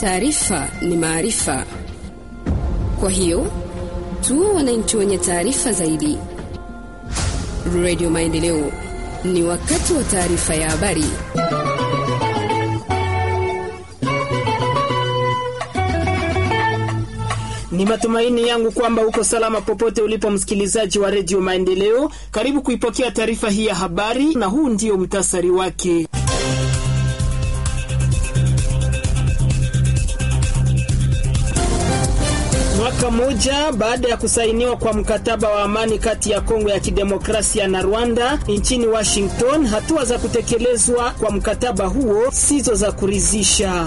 Taarifa ni maarifa, kwa hiyo tuwe wananchi wenye taarifa zaidi. Radio Maendeleo, ni wakati wa taarifa ya habari. Ni matumaini yangu kwamba uko salama popote ulipo, msikilizaji wa redio Maendeleo. Karibu kuipokea taarifa hii ya habari, na huu ndio mtasari wake. Mwaka mmoja baada ya kusainiwa kwa mkataba wa amani kati ya Kongo ya Kidemokrasia na Rwanda nchini Washington, hatua za kutekelezwa kwa mkataba huo sizo za kuridhisha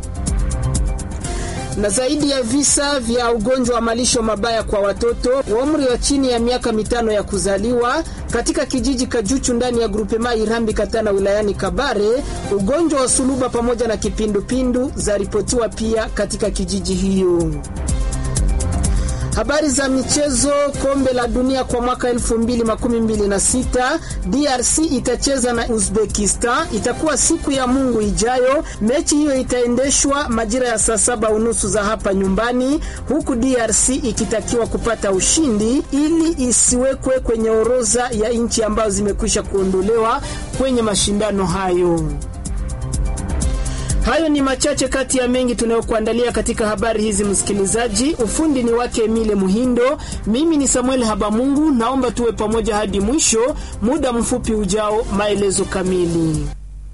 na zaidi ya visa vya ugonjwa wa malisho mabaya kwa watoto wa umri wa chini ya miaka mitano ya kuzaliwa katika kijiji Kajuchu ndani ya grupema Irambi Katana wilayani Kabare. Ugonjwa wa suluba pamoja na kipindupindu zaripotiwa pia katika kijiji hiyo. Habari za michezo. Kombe la dunia kwa mwaka 2026 DRC itacheza na Uzbekistan, itakuwa siku ya Mungu ijayo. Mechi hiyo itaendeshwa majira ya saa saba unusu za hapa nyumbani, huku DRC ikitakiwa kupata ushindi ili isiwekwe kwenye orodha ya nchi ambazo zimekwisha kuondolewa kwenye mashindano hayo. Hayo ni machache kati ya mengi tunayokuandalia katika habari hizi, msikilizaji. Ufundi ni wake Emile Muhindo, mimi ni Samuel Habamungu. Naomba tuwe pamoja hadi mwisho. Muda mfupi ujao, maelezo kamili.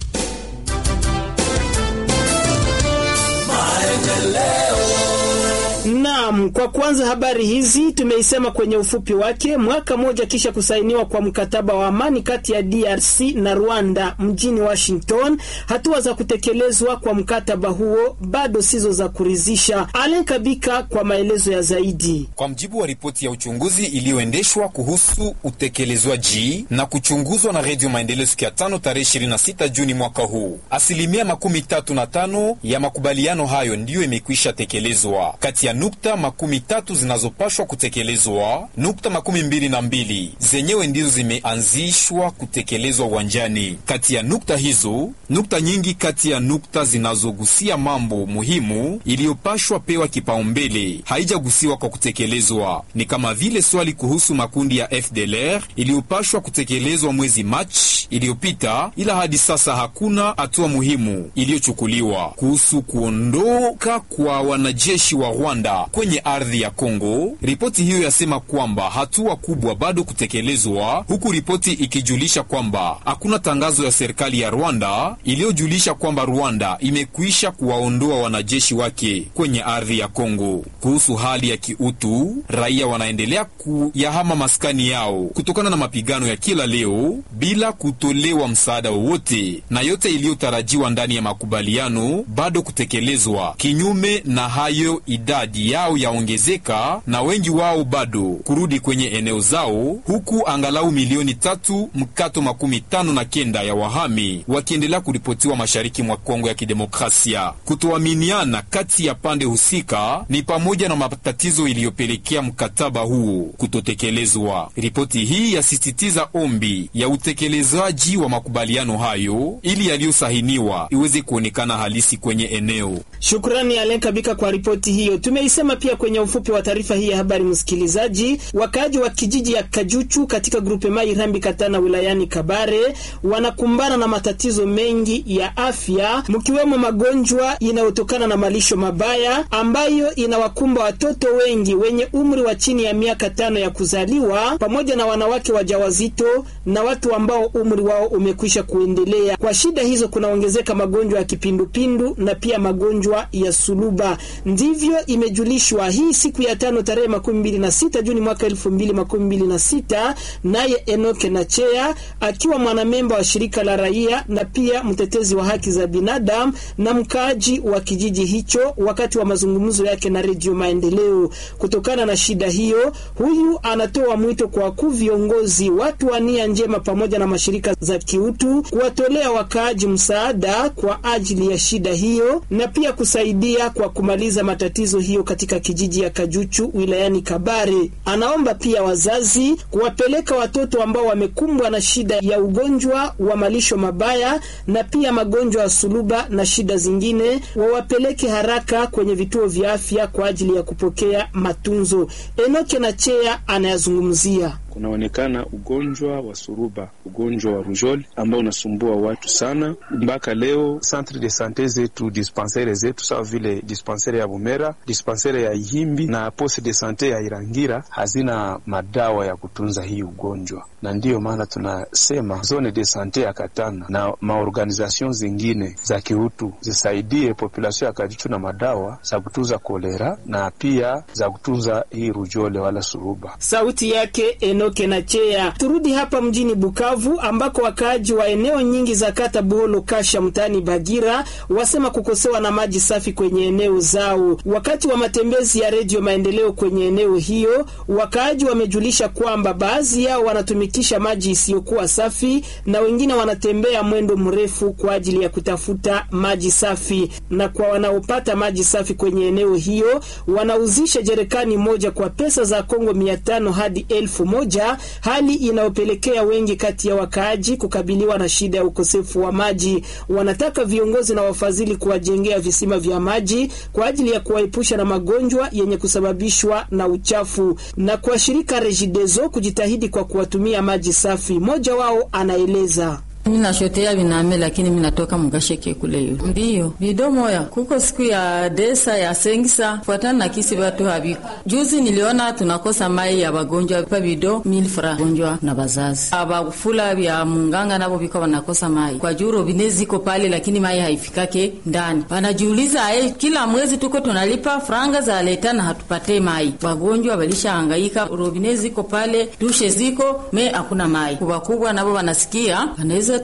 Naam, kwa kwanza habari hizi tumeisema kwenye ufupi wake. Mwaka mmoja kisha kusainiwa kwa mkataba wa amani kati ya DRC na Rwanda mjini Washington, hatua za kutekelezwa kwa mkataba huo bado sizo za kuridhisha. Alen Kabika kwa maelezo ya zaidi. Kwa mjibu wa ripoti ya uchunguzi iliyoendeshwa kuhusu utekelezwaji na kuchunguzwa na Redio Maendeleo siku ya tano tarehe 26 Juni mwaka huu, asilimia makumi tatu na tano ya makubaliano hayo ndiyo imekwisha tekelezwa. Kati ya nukta makumi tatu zinazopashwa kutekelezwa, nukta makumi mbili na mbili zenyewe ndizo zimeanzishwa kutekelezwa uwanjani. Kati ya nukta hizo, nukta nyingi kati ya nukta zinazogusia mambo muhimu iliyopashwa pewa kipaumbele haijagusiwa kwa kutekelezwa, ni kama vile swali kuhusu makundi ya FDLR iliyopashwa kutekelezwa mwezi Machi iliyopita, ila hadi sasa hakuna hatua muhimu iliyochukuliwa kuhusu kuondoka kwa wanajeshi wa Rwanda kwenye ardhi ya Kongo. Ripoti hiyo yasema kwamba hatua kubwa bado kutekelezwa, huku ripoti ikijulisha kwamba hakuna tangazo ya serikali ya Rwanda iliyojulisha kwamba Rwanda imekwisha kuwaondoa wanajeshi wake kwenye ardhi ya Kongo. Kuhusu hali ya kiutu, raia wanaendelea kuyahama maskani yao kutokana na mapigano ya kila leo bila kutolewa msaada wowote, na yote iliyotarajiwa ndani ya makubaliano bado kutekelezwa. Kinyume na hayo, idadi yao yaongezeka na wengi wao bado kurudi kwenye eneo zao, huku angalau milioni tatu mkato makumi tano na kenda ya wahami wakiendelea kuripotiwa mashariki mwa Kongo ya Kidemokrasia. Kutoaminiana kati ya pande husika ni pamoja na matatizo iliyopelekea mkataba huo kutotekelezwa. Ripoti hii yasisitiza ombi ya utekelezaji wa makubaliano hayo ili yaliyosahiniwa iweze kuonekana halisi kwenye eneo. Shukrani Alen Kabika kwa ripoti hiyo. Tumeisema pia kwenye ufupi wa taarifa hii ya habari, msikilizaji. Wakaaji wa kijiji ya Kajuchu katika grupe Mai Rambi Katana wilayani Kabare wanakumbana na matatizo mengi ya afya, mkiwemo magonjwa inayotokana na malisho mabaya ambayo inawakumba watoto wengi wenye umri wa chini ya miaka tano ya kuzaliwa pamoja na wanawake wajawazito na watu ambao umri wao umekwisha kuendelea. Kwa shida hizo kunaongezeka magonjwa ya kipindupindu na pia magonjwa ya suluba. Ndivyo imejulishwa hii siku ya tano tarehe makumi mbili na sita Juni mwaka elfu mbili makumi mbili na sita naye Enoke Nachea akiwa mwanamemba wa shirika la raia na pia mtetezi wa haki za binadamu na mkaaji wa kijiji hicho, wakati wa mazungumzo yake na Redio Maendeleo. Kutokana na shida hiyo, huyu anatoa mwito kwa wakuu viongozi, watu wa nia njema pamoja na mashirika za kiutu kuwatolea wakaaji msaada kwa ajili ya shida hiyo na pia kusaidia kwa kumaliza matatizo hiyo katika kijiji kijiji ya Kajuchu wilayani Kabare. Anaomba pia wazazi kuwapeleka watoto ambao wamekumbwa na shida ya ugonjwa wa malisho mabaya na pia magonjwa ya suluba na shida zingine, wawapeleke haraka kwenye vituo vya afya kwa ajili ya kupokea matunzo. Enoke na Chea anayazungumzia. Kunaonekana ugonjwa wa suruba, ugonjwa wa rujol ambao unasumbua watu sana. Mpaka leo centre de sante zetu, dispensaire zetu sawa vile dispensaire ya Bumera, dispensaire ya Ihimbi na poste de sante ya Irangira hazina madawa ya kutunza hii ugonjwa, na ndiyo maana tunasema zone de sante ya Katana na maorganization zingine za kiutu zisaidie population ya Kajichu na madawa za kutunza kolera na pia za kutunza hii rujole wala suruba. Sauti yake Enoke na Chea. Turudi hapa mjini Bukavu ambako wakaaji wa eneo nyingi za kata Buholo Kasha mtaani Bagira wasema kukosewa na maji safi kwenye eneo zao. Wakati wa matembezi ya Redio Maendeleo kwenye eneo hiyo, wakaaji wamejulisha kwamba baadhi yao wanatumikisha maji isiyokuwa safi na wengine wanatembea mwendo mrefu kwa ajili ya kutafuta maji safi, na kwa wanaopata maji safi kwenye eneo hiyo wanauzisha jerekani moja kwa pesa za Kongo mia tano hadi elfu moja hali inayopelekea wengi kati ya wakaaji kukabiliwa na shida ya ukosefu wa maji. Wanataka viongozi na wafadhili kuwajengea visima vya maji kwa ajili ya kuwaepusha na magonjwa yenye kusababishwa na uchafu, na kwa shirika Regideso kujitahidi kwa kuwatumia maji safi. Mmoja wao anaeleza. Minashotea viname lakini minatoka mugasheke kule yo ndiyo vidomoya kuko siku ya desa ya sengisa fuatana na kisi watu haviko. Juzi niliona tunakosa mai ya wagonjwa pa vido milfra gonjwa na bazazi abafula vya munganga nabo viko wanakosa mai kwa juu robine ziko pale, lakini mai haifikake ndani. Wanajiuliza eh, kila mwezi tuko tunalipa franga za leta na hatupate mai. Wagonjwa walisha hangaika, robine ziko pale, dushe ziko me hakuna mai. Kubwa nabo wanasikia wanaweza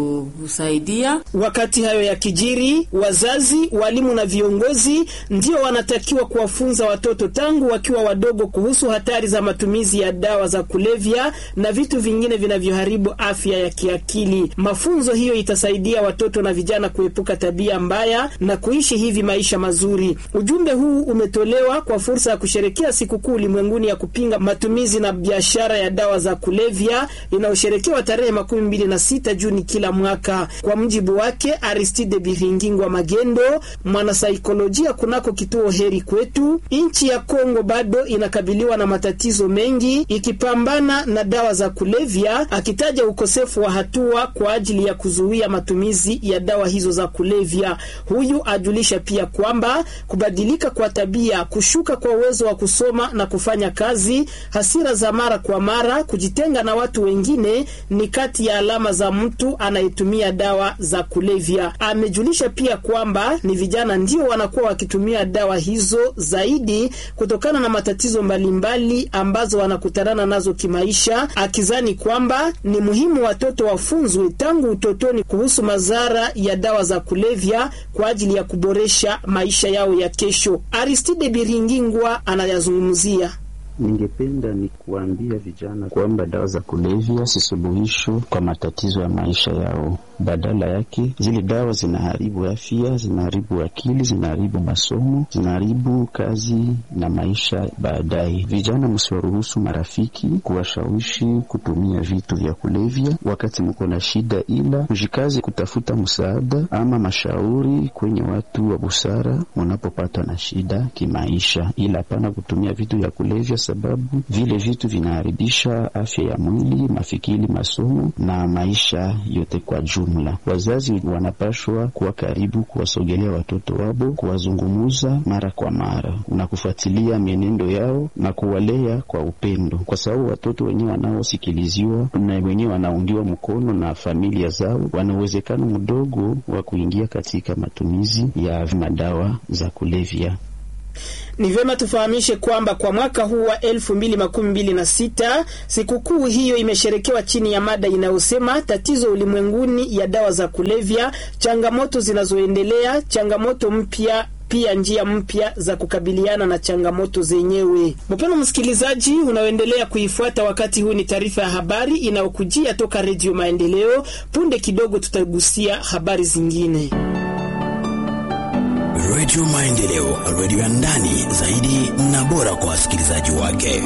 tusaidia. Wakati hayo ya kijiri, wazazi, walimu na viongozi ndio wanatakiwa kuwafunza watoto tangu wakiwa wadogo kuhusu hatari za matumizi ya dawa za kulevya na vitu vingine vinavyoharibu afya ya kiakili. Mafunzo hiyo itasaidia watoto na vijana kuepuka tabia mbaya na kuishi hivi maisha mazuri. Ujumbe huu umetolewa kwa fursa ya kusherekea sikukuu ulimwenguni ya kupinga matumizi na biashara ya dawa za kulevya inayosherekewa tarehe makumi mbili na sita Juni kila mwaka. Kwa mjibu wake Aristide Biringingwa Magendo, mwanasaikolojia kunako kituo Heri Kwetu, nchi ya Kongo bado inakabiliwa na matatizo mengi ikipambana na dawa za kulevya, akitaja ukosefu wa hatua kwa ajili ya kuzuia matumizi ya dawa hizo za kulevya. Huyu ajulisha pia kwamba kubadilika kwa tabia, kushuka kwa uwezo wa kusoma na kufanya kazi, hasira za mara kwa mara, kujitenga na watu wengine ni kati ya alama za mtu anayetumia dawa za kulevya. Amejulisha pia kwamba ni vijana ndio wanakuwa wakitumia dawa hizo zaidi kutokana na matatizo mbalimbali ambazo wanakutanana nazo kimaisha, akizani kwamba ni muhimu watoto wafunzwe tangu utotoni kuhusu madhara ya dawa za kulevya kwa ajili ya kuboresha maisha yao ya kesho. Aristide Biringingwa anayazungumzia. Ningependa ni kuambia vijana kwamba dawa za kulevya si suluhisho kwa matatizo ya maisha yao. Badala yake, zile dawa zinaharibu afya, zinaharibu akili, zinaharibu masomo, zinaharibu kazi na maisha baadaye. Vijana, msiwaruhusu marafiki kuwashawishi kutumia vitu vya kulevya wakati mko na shida, ila mjikazi kutafuta msaada ama mashauri kwenye watu wa busara munapopatwa na shida kimaisha, ila hapana kutumia vitu vya kulevya sababu vile vitu vinaharibisha afya ya mwili, mafikiri, masomo na maisha yote kwa jumla. Wazazi wanapashwa kuwa karibu, kuwasogelea watoto wabo, kuwazungumuza mara kwa mara na kufuatilia mienendo yao na kuwalea kwa upendo, kwa sababu watoto wenyewe wanaosikiliziwa na wenyewe wanaungiwa mkono na familia zao, wana uwezekano mdogo wa kuingia katika matumizi ya madawa za kulevya. Ni vyema tufahamishe kwamba kwa mwaka huu wa elfu mbili makumi mbili na sita sikukuu hiyo imesherekewa chini ya mada inayosema tatizo ulimwenguni ya dawa za kulevya, changamoto zinazoendelea, changamoto mpya pia njia mpya za kukabiliana na changamoto zenyewe. Mpendwa msikilizaji, unaoendelea kuifuata wakati huu, ni taarifa ya habari inayokujia toka Redio Maendeleo. Punde kidogo tutagusia habari zingine. Redio Maendeleo, redio ya ndani zaidi na bora kwa wasikilizaji wake.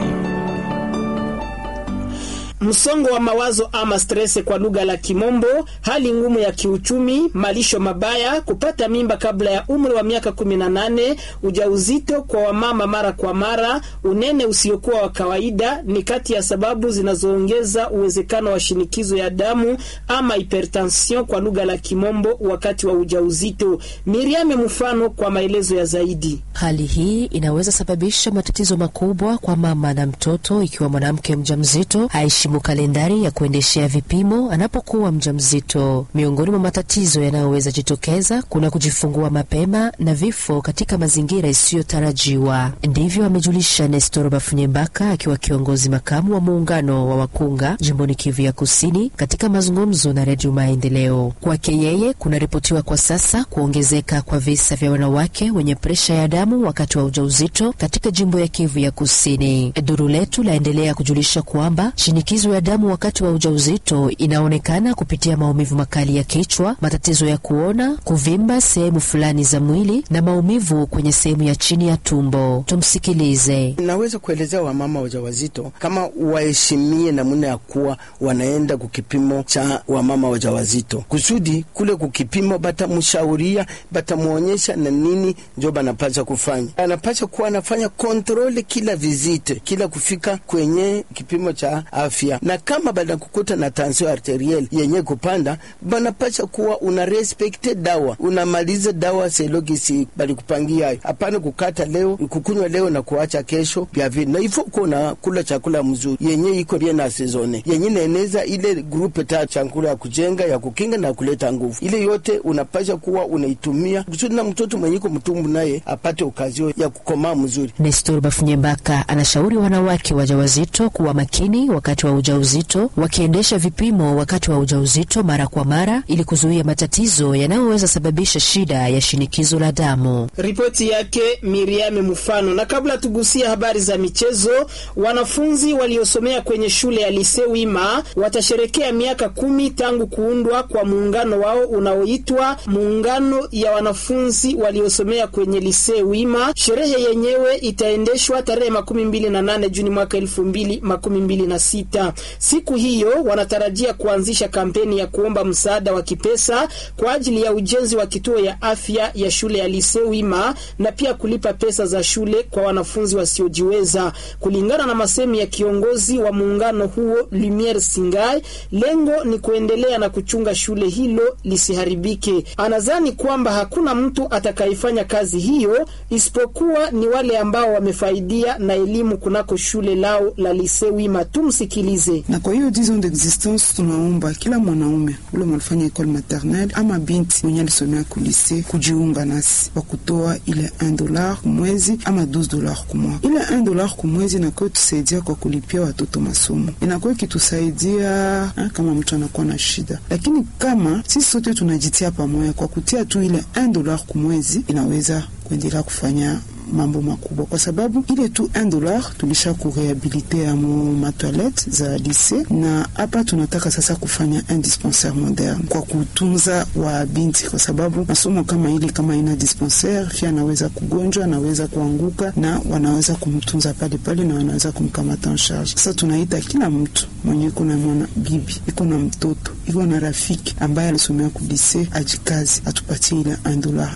Msongo wa mawazo ama stress kwa lugha la Kimombo, hali ngumu ya kiuchumi, malisho mabaya, kupata mimba kabla ya umri wa miaka 18, ujauzito kwa wamama mara kwa mara, unene usiokuwa wa kawaida ni kati ya sababu zinazoongeza uwezekano wa shinikizo ya damu ama hypertension kwa lugha la Kimombo wakati wa ujauzito. Miriame mfano kwa maelezo ya zaidi. Hali hii inaweza sababisha matatizo makubwa kwa mama na mtoto ikiwa mwanamke mjamzito haheshimu kalendari ya kuendeshea vipimo anapokuwa mjamzito. Miongoni mwa matatizo yanayoweza jitokeza kuna kujifungua mapema na vifo katika mazingira isiyotarajiwa. Ndivyo amejulisha Nestor Bafunyembaka akiwa kiongozi makamu wa muungano wa wakunga jimboni Kivu ya Kusini katika mazungumzo na Redio Maendeleo. Kwake yeye, kunaripotiwa kwa sasa kuongezeka kwa visa vya wanawake wenye presha ya damu wakati wa ujauzito katika jimbo ya Kivu ya Kusini. Duru letu laendelea kujulisha kwamba shinikizo ya damu wakati wa ujauzito inaonekana kupitia maumivu makali ya kichwa, matatizo ya kuona, kuvimba sehemu fulani za mwili na maumivu kwenye sehemu ya chini ya tumbo. Tumsikilize. Naweza kuelezea wamama wajawazito kama waheshimie namna ya kuwa wanaenda kukipimo cha wamama wajawazito, kusudi kule kukipimo batamshauria, batamwonyesha na nini njo banapasha kufanya. Anapasha kuwa anafanya kontrole kila vizite, kila kufika kwenye kipimo cha afya, na kama banakukuta na tension arteriel yenye kupanda, banapasha kuwa una respekte dawa, unamaliza dawa selogisi balikupangia. Hapana kukata leo kukunywa leo na kuacha kesho vya vile, na ifo kuna kula chakula mzuri yenye iko bien na sezone yenye naeneza ile grupe ta chakula ya kujenga ya kukinga na kuleta nguvu. Ile yote unapasha kuwa unaitumia kusudi na mtoto mwenye iko mtumbu naye apate okazio ya kukomaa mzuri. Nestor Bafunyembaka anashauri wanawake wajawazito kuwa makini wakati wa ujauzito, wakiendesha vipimo wakati wa ujauzito mara kwa mara ili kuzuia matatizo yanayoweza sababisha shida ya shinikizo la damu. Ripoti yake Miriame Mfano. Na kabla tugusia habari za michezo, wanafunzi waliosomea kwenye shule ya Lise Wima watasherekea miaka kumi tangu kuundwa kwa muungano wao unaoitwa Muungano ya Wanafunzi Waliosomea kwenye Lise Wima. Sherehe yenyewe itaendeshwa tarehe makumi mbili na nane Juni mwaka elfu mbili makumi mbili na sita. Siku hiyo wanatarajia kuanzisha kampeni ya kuomba msaada wa kipesa kwa ajili ya ujenzi wa kituo ya afya ya shule ya Lise Wima na pia kulipa pesa za shule kwa wanafunzi wasiojiweza. Kulingana na masemi ya kiongozi wa muungano huo Lumiere Singai, lengo ni kuendelea na kuchunga shule hilo lisiharibike. Anadhani kwamba hakuna mtu atakayefanya kazi hiyo isipokuwa ni wale ambao wamefaidia na elimu kunako shule lao la Lise Wima. Tumsikilize. na kwa hiyo 10 ans d'existence tunaomba kila mwanaume ule mwanafanya ekole maternelle ama binti mwenye alisomea kulise kujiunga nasi kwa kutoa ile 1 dollar kumwezi ama 12 dollar kumwaka. Ile 1 dollar kumwezi inakuwa tusaidia kwa kulipia watoto masomo, inakuwa ikitusaidia ha, kama mtu anakuwa na shida, lakini kama sisi sote tunajitia pamoja kwa kutia tu ile 1 dollar kumwezi inaweza kuendelea kufanya mambo makubwa kwa sababu ile tu 1 dollar tulisha kurehabilite ya matoilette za lise, na hapa tunataka sasa kufanya un dispensaire moderne kwa kutunza wa binti, kwa sababu masomo kama ile kama ina dispensaire fia anaweza kugonjwa, anaweza kuanguka, na wanaweza kumtunza pale pale na wanaweza kumkamata en charge. Sasa tunaita kila mtu mwenye iko na mwana bibi iko na mtoto iko na rafiki ambaye alisomea kulise ajikazi atupatie ile 1 dollar.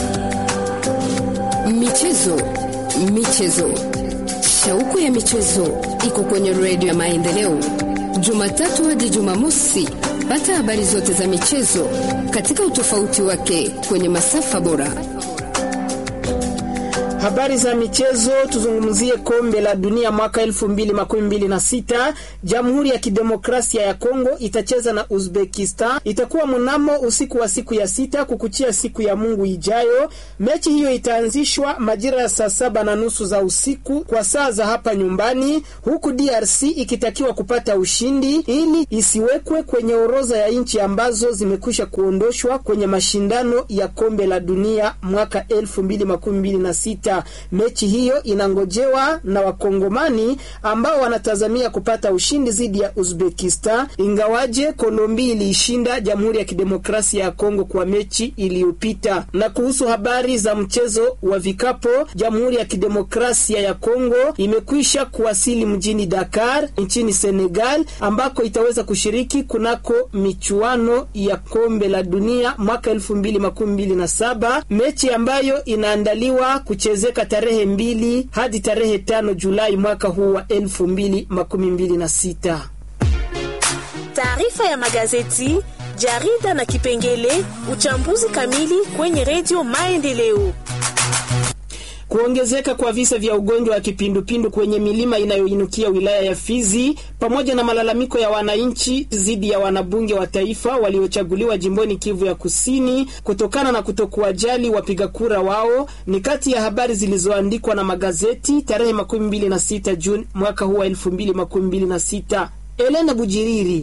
Michezo, michezo, shauku ya michezo iko kwenye redio ya Maendeleo, Jumatatu hadi Jumamosi. Pata habari zote za michezo katika utofauti wake kwenye masafa bora. Habari za michezo, tuzungumzie kombe la dunia mwaka elfu mbili makumi mbili na sita. Jamhuri ya Kidemokrasia ya Kongo itacheza na Uzbekistan, itakuwa mnamo usiku wa siku ya sita kukuchia siku ya Mungu ijayo. Mechi hiyo itaanzishwa majira ya saa saba na nusu za usiku kwa saa za hapa nyumbani, huku DRC ikitakiwa kupata ushindi ili isiwekwe kwenye orodha ya nchi ambazo zimekwisha kuondoshwa kwenye mashindano ya kombe la dunia mwaka elfu mbili makumi mbili na sita. sita. Mechi hiyo inangojewa na Wakongomani ambao wanatazamia kupata ushindi dhidi ya Uzbekistan, ingawaje Kolombi iliishinda Jamhuri ya Kidemokrasia ya Kongo kwa mechi iliyopita. Na kuhusu habari za mchezo wa vikapo, Jamhuri ya Kidemokrasia ya Kongo imekwisha kuwasili mjini Dakar nchini Senegal, ambako itaweza kushiriki kunako michuano ya kombe la dunia mwaka elfu mbili makumi mbili na saba, mechi ambayo inaandaliwa kuchezeka tarehe mbili hadi tarehe tano Julai mwaka huu wa elfu mbili makumi mbili na sita. Taarifa ya magazeti, jarida na kipengele uchambuzi kamili kwenye redio Maendeleo. Kuongezeka kwa visa vya ugonjwa wa kipindupindu kwenye milima inayoinukia wilaya ya Fizi pamoja na malalamiko ya wananchi dhidi ya wanabunge wa taifa waliochaguliwa jimboni Kivu ya Kusini kutokana na kutokuwajali wapiga kura wao ni kati ya habari zilizoandikwa na magazeti tarehe makumi mbili na sita Juni mwaka huu wa elfu mbili makumi mbili na sita. Elena Bujiriri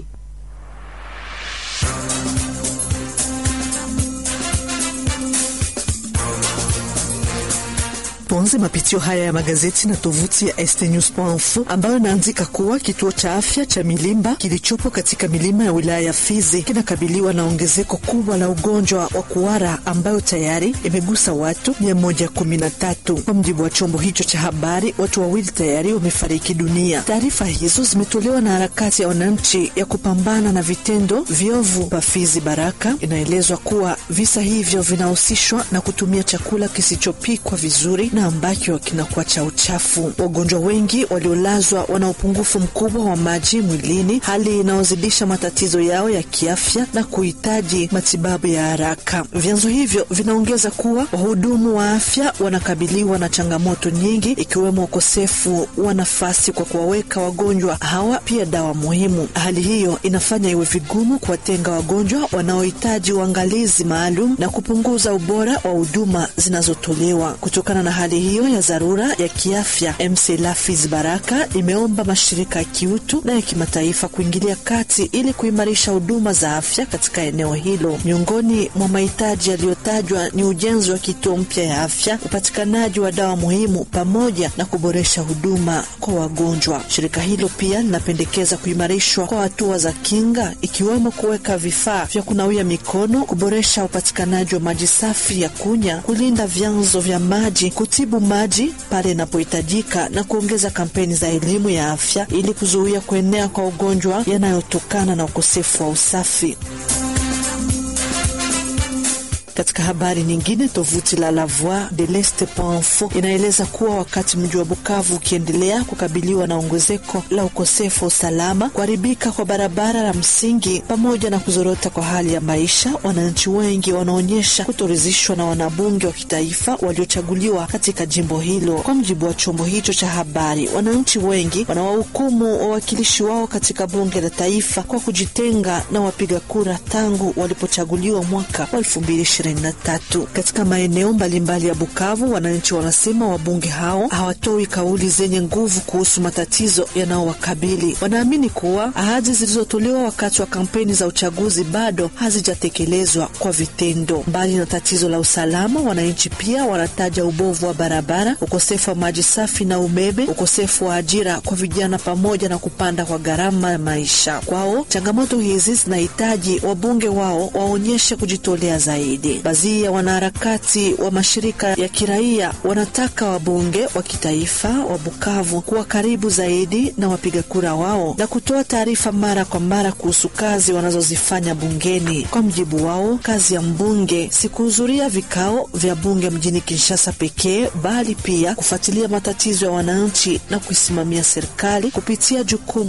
Tuanze mapitio haya ya magazeti na tovuti ya stnews.info ambayo inaandika kuwa kituo cha afya cha Milimba kilichopo katika milima ya wilaya ya Fizi kinakabiliwa na ongezeko kubwa la ugonjwa wa kuhara ambayo tayari imegusa watu 113. Kwa mjibu wa chombo hicho cha habari, watu wawili tayari wamefariki dunia. Taarifa hizo zimetolewa na harakati ya wananchi ya kupambana na vitendo viovu pa Fizi Baraka. Inaelezwa kuwa visa hivyo vinahusishwa na kutumia chakula kisichopikwa vizuri na ambacho kinakuwa cha uchafu. Wagonjwa wengi waliolazwa wana upungufu mkubwa wa maji mwilini, hali inayozidisha matatizo yao ya kiafya na kuhitaji matibabu ya haraka. Vyanzo hivyo vinaongeza kuwa wahudumu wa afya wanakabiliwa na changamoto nyingi, ikiwemo ukosefu wa nafasi kwa kuwaweka wagonjwa hawa pia dawa muhimu. Hali hiyo inafanya iwe vigumu kuwatenga wagonjwa wanaohitaji uangalizi maalum na kupunguza ubora wa huduma zinazotolewa. Kutokana na hali hiyo ya dharura ya kiafya, MCLA Fizi Baraka imeomba mashirika ya kiutu na ya kimataifa kuingilia kati ili kuimarisha huduma za afya katika eneo hilo. Miongoni mwa mahitaji yaliyotajwa ni ujenzi wa kituo mpya ya afya, upatikanaji wa dawa muhimu, pamoja na kuboresha huduma kwa wagonjwa. Shirika hilo pia linapendekeza kuimarishwa kwa hatua za kinga, ikiwemo kuweka vifaa vya kunawia mikono, kuboresha upatikanaji wa maji safi ya kunywa, kulinda vyanzo vya maji kutibu maji pale inapohitajika na kuongeza kampeni za elimu ya afya ili kuzuia kuenea kwa ugonjwa yanayotokana na ukosefu wa usafi. Katika habari nyingine, tovuti la La Voix de l'Est.info inaeleza kuwa wakati mji wa Bukavu ukiendelea kukabiliwa na ongezeko la ukosefu wa usalama, kuharibika kwa barabara la msingi, pamoja na kuzorota kwa hali ya maisha, wananchi wengi wanaonyesha kutoridhishwa na wanabunge wa kitaifa waliochaguliwa katika jimbo hilo. Kwa mujibu wa chombo hicho cha habari, wananchi wengi wanawahukumu wawakilishi wao katika bunge la taifa kwa kujitenga na wapiga kura tangu walipochaguliwa mwaka wa elfu mbili tatu. Katika maeneo mbalimbali ya Bukavu, wananchi wanasema wabunge hao hawatoi kauli zenye nguvu kuhusu matatizo yanayowakabili. Wanaamini kuwa ahadi zilizotolewa wakati wa kampeni za uchaguzi bado hazijatekelezwa kwa vitendo. Mbali na tatizo la usalama, wananchi pia wanataja ubovu wa barabara, ukosefu wa maji safi na umeme, ukosefu wa ajira kwa vijana, pamoja na kupanda kwa gharama ya maisha. Kwao changamoto hizi zinahitaji wabunge wao waonyeshe kujitolea zaidi. Baadhi ya wanaharakati wa mashirika ya kiraia wanataka wabunge wa kitaifa wa Bukavu kuwa karibu zaidi na wapiga kura wao na kutoa taarifa mara kwa mara kuhusu kazi wanazozifanya bungeni. Kwa mjibu wao, kazi ya mbunge si kuhudhuria vikao vya bunge mjini Kinshasa pekee, bali pia kufuatilia matatizo ya wananchi na kuisimamia serikali kupitia jukumu